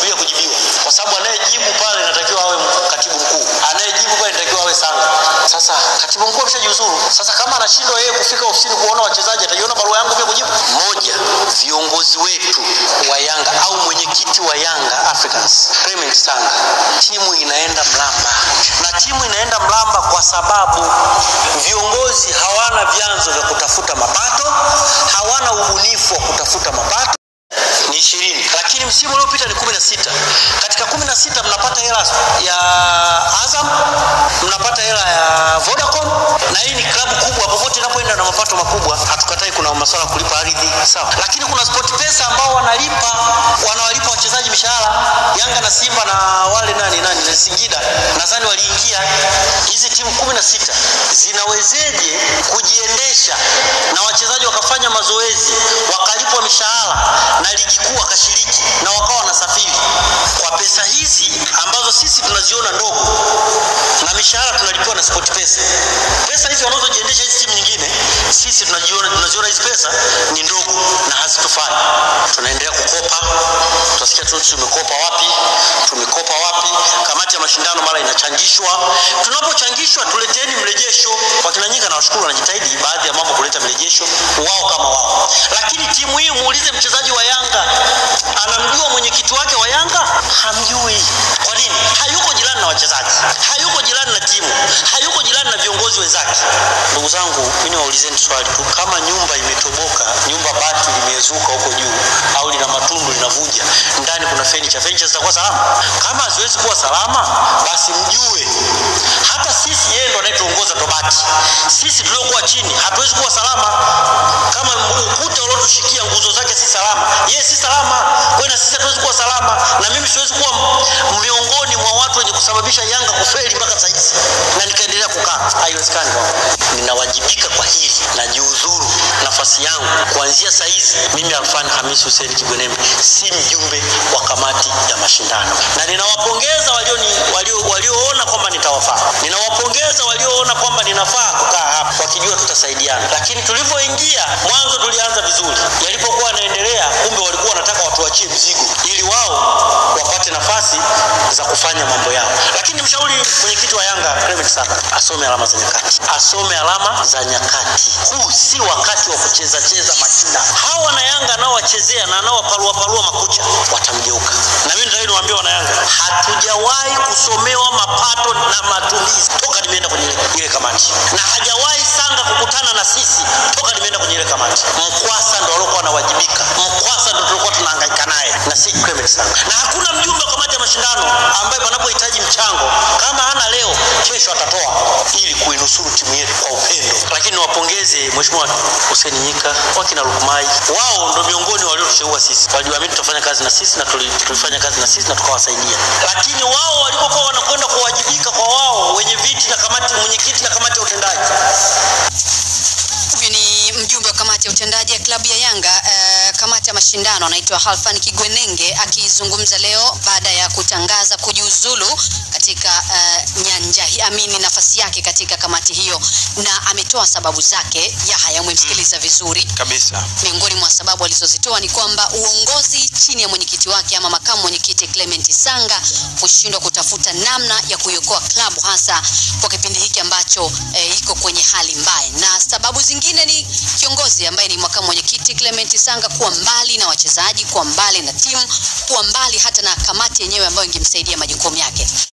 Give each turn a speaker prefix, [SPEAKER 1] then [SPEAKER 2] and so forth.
[SPEAKER 1] anasubiria kujibiwa, kwa sababu anayejibu pale inatakiwa awe katibu mkuu, anayejibu pale inatakiwa awe Sanga. Sasa katibu mkuu ameshajiuzuru. Sasa kama anashindwa yeye kufika ofisini kuona wachezaji, ataiona barua yangu pia kujibu? Moja, viongozi wetu wa Yanga au mwenyekiti wa Yanga Africans Clement Sanga, timu inaenda mlamba, na timu inaenda mlamba kwa sababu viongozi hawana vyanzo vya kutafuta mapato, hawana ubunifu wa kutafuta mapato ni ishirini lakini msimu uliopita ni kumi na sita katika kumi na sita mnapata hela ya Azam mnapata hela ya Vodacom na hii ni klabu kubwa popote inapoenda na mapato makubwa hatukatai kuna masuala ya kulipa ardhi sawa lakini kuna sport pesa ambao wanalipa wanawalipa wachezaji mishahara Yanga na Simba na wale nani nani na Singida nadhani waliingia hizi timu kumi na sita zinawezeje kujiendesha na wachezaji wakafanya mazoezi wakalipwa mishahara na ligi kuu wakashiriki na wakawa wanasafiri kwa pesa hizi ambazo sisi tunaziona ndogo na mishahara tunalipiwa na sport pesa pesa hizi wanazojiendesha hizi timu nyingine sisi tunajiona tunaziona hizi pesa ni ndogo na hazitufai tunaendelea kukopa tutasikia tu tumekopa wapi tumekopa wapi kamati ya mashindano mara inachangishwa tunapochangishwa tuleteni mrejesho wakina nyinga na washukuru wanajitahidi baadhi ya mambo kuleta mrejesho wao kama wao lakini timu hii muulize mchezaji wa Yanga anamjua mwenyekiti wake wa Yanga hamjui kwa nini hayuko jirani na wachezaji hayuko jirani na timu hayuko jirani na viongozi wenzake ndugu zangu mimi niwaulizeni swali tu kama nyumba imetoboka nyumba bati limezuka huko juu au lina matundu linavuja ndani kuna furniture furniture zitakuwa salama kama haziwezi kuwa salama basi mjue hata sisi yeye ndo anayetuongoza tobati sisi tuliokuwa chini hatuwezi kuwa salama kama ukuta uliotushikia nguzo zake si salama yeye si salama kwa na sisi hatuwezi kuwa salama na mimi siwezi kuwa miongoni mwa watu wenye kusababisha Yanga kufeli mpaka sasa hizi na nikaendelea kukaa haiwezekani kwangu ninawajibika kwa hili najiuzuru nafasi yangu kuanzia saa hizi mimi Alfan Hamis Hussein Kigwenembe si mjumbe wa kamati ya mashindano na ninawapongeza walioni walio walioona kwamba nitawafaa ninawapongeza walioona kwamba ninafaa kukaa hapa wakijua tutasaidiana lakini tulivyoingia mwanzo tulianza vizuri yalipokuwa yanaendelea kumbe walikuwa wanataka watuachie mzigo ili wao wapate nafasi za kufanya mambo yao lakini mshauri mwenyekiti wa Yanga Clement Sanga asome alama za nyakati asome alama za nyakati huu si wakati wa kucheza cheza majina hawa na Yanga nao wachezea na nao parua parua makucha watamgeuka na mimi ndio niwaambia wana Yanga hatujawahi kusomewa mapato na matumizi toka nimeenda kwenye ile, ile kamati na hajawahi Sanga kukutana na sisi toka nimeenda kwenye ile kamati Mkwasa ndo alikuwa anawajibika Mkwasa ndo tulikuwa tunahangaika naye na si Clement Sanga na hakuna mjumbe wa kamati ya mashindano ambaye panapohitaji mchango kama hana leo kesho atatoa ili kuinusuru timu yetu kwa upendo lakini niwapongeze mheshimiwa Hussein Nyika wakina Lukmai wao ndo miongoni waliotushauri sisi waliamini tutafanya kazi na sisi na tuli- tulifanya kazi na sisi na tukawasaidia lakini wao walipokuwa wanakwenda kuwajibika kwa wao wenye viti na kamati mwenyekiti na kamati ya utendaji
[SPEAKER 2] Huyu ni mjumbe wa kamati ya utendaji ya klabu ya Yanga uh, kamati ya mashindano anaitwa Halfan Kigwenenge akizungumza leo baada ya kutangaza kujiuzulu katika uh, nyanja hii amini nafasi yake katika kamati hiyo, na ametoa sababu zake. Yahaya, umemsikiliza vizuri.
[SPEAKER 3] kabisa
[SPEAKER 2] Miongoni mwa sababu alizozitoa ni kwamba uongozi chini ya mwenyekiti wake ama makamu mwenyekiti Clement Sanga kushindwa kutafuta namna ya kuiokoa klabu hasa kwa kipindi hiki ambacho eh, iko kwenye hali mbaya, na sababu zingine ni kiongozi ambaye ni makamu mwenyekiti Clement Sanga kuwa mbali na wachezaji, kuwa mbali na timu, kuwa mbali hata na kamati yenyewe ambayo ingemsaidia majukumu yake.